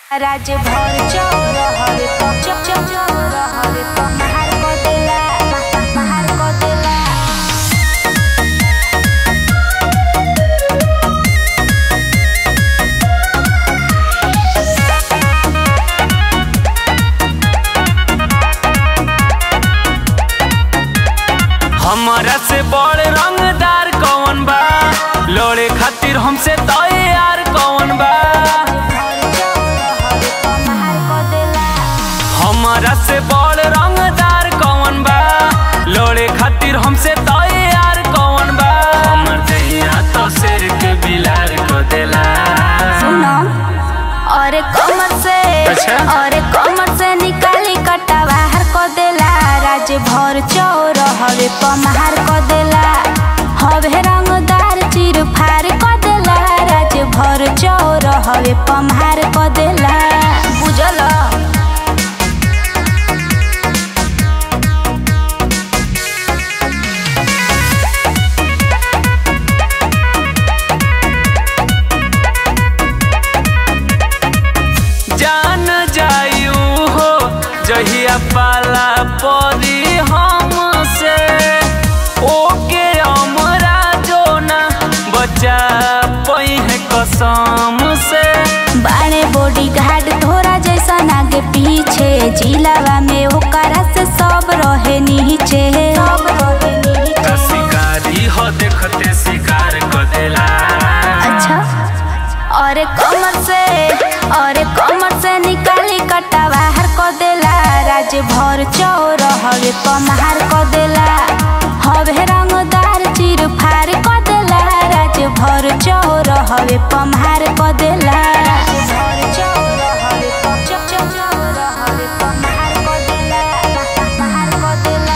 राज भर चौर हवे चप चप चौर हवे पहाड़ को देला पहाड़ को देला हमरा से बड़ रंगदार कौन बा लोड़े खातिर हमसे तैयार कौन बा हमरा से बड़ रंगदार कौन बा लोड़े खातिर हमसे तैयार कौन बा हमर दहिया तो शेर के बिलार को देला सुनो और कमर से अच्छा। और कमर से निकाली कटा बाहर को देला राज भर चौर हवे पमार को देला हवे रंगदार चिर फार को देला राज भर चौर हवे पमार को देला बुझल जान जायू हो जहिया पाला परी हमसे ओके हमरा जो ना बचा पई है कसम से बाणे बॉडी गार्ड थोड़ा जैसा आगे पीछे जिलावा में ओकरा से सब रहे नीचे सब रहे नीचे का शिकारी हो देखते शिकार को देला अच्छा और कमर से और कमर से निकाली कटा बाहर को देला राज भर चौर हवे पमार को देला हवे रंगदार चिर फार को देला राज भर चौर हवे पमार को देला पमार को देला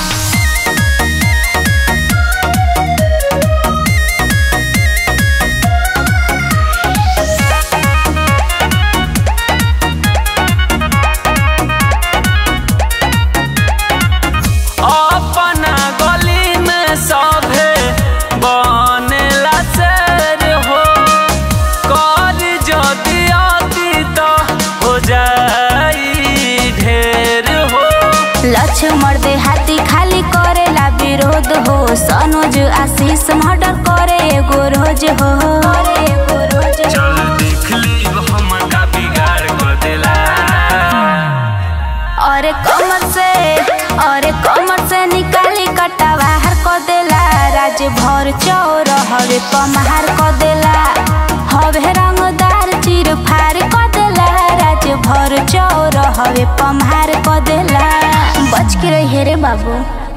अपना गली में सभे बनेला शेर हो कर जदि अति तो हो जाई ढेर हो लक्ष्मण दे हाथी खाली करेला विरोध हो सनोज आशीष मर्डर करे एगो रोज हो एगो रोज हो। चल देख ली हम का बिगाड़ को देला और कमर से और कमर से निकाली कटा बाहर को देला राज भर चौर हवे पमार को देला हवे रंगदार चिर फार को देला राज भर चौर हवे पमार को देला बच के रही रे बाबू